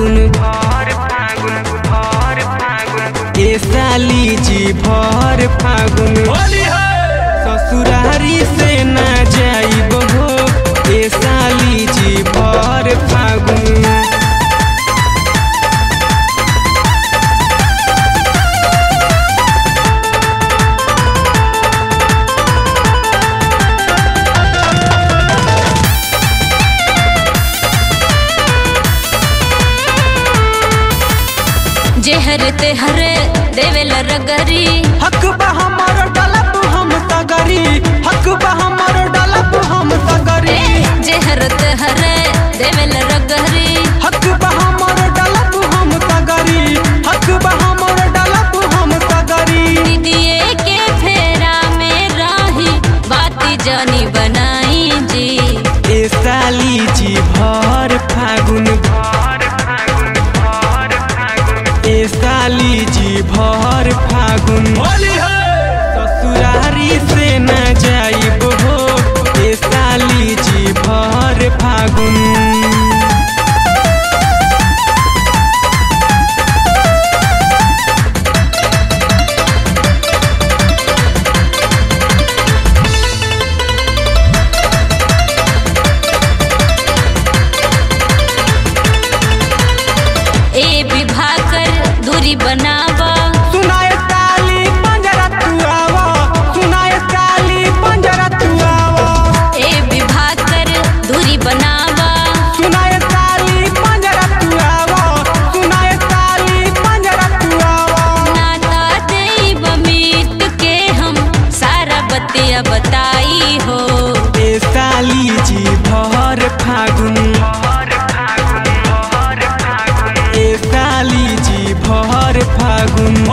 फागुन भर फागुन भर फागुन ए साली जी भर फागुन होली है ससुरारी से ना जाइब हो ए साली जी भर फागुन जेहर तेहर देवेल रगरी हक बा हमर डलब हम तगरी हक बा हमर डलब हम तगरी जेहर तेहर देवेल रगरी हक बा हमर डलब हम तगरी हक बा हमर डलब हम तगरी दीदिए के फेरा में राही बाती जानी बनाई जी ए साली जी भर फागुन भर फागुन भर फागुन ए साली जी भर फागुन होली है ससुरारी से न जाइब हो ए साली जी भर फागुन ए विभा कर दूरी बनावा सुनाए साली पंजरा तू आवा सुनाए साली पंजरा तू आवा ए विभा कर दूरी बनावा सुनाए साली पंजरा तू आवा सुनाए साली पंजरा तू आवा नाता देव मीत के हम सारा बतिया बताई हो ए साली जी भर फागुन ए साली जी भर फागुन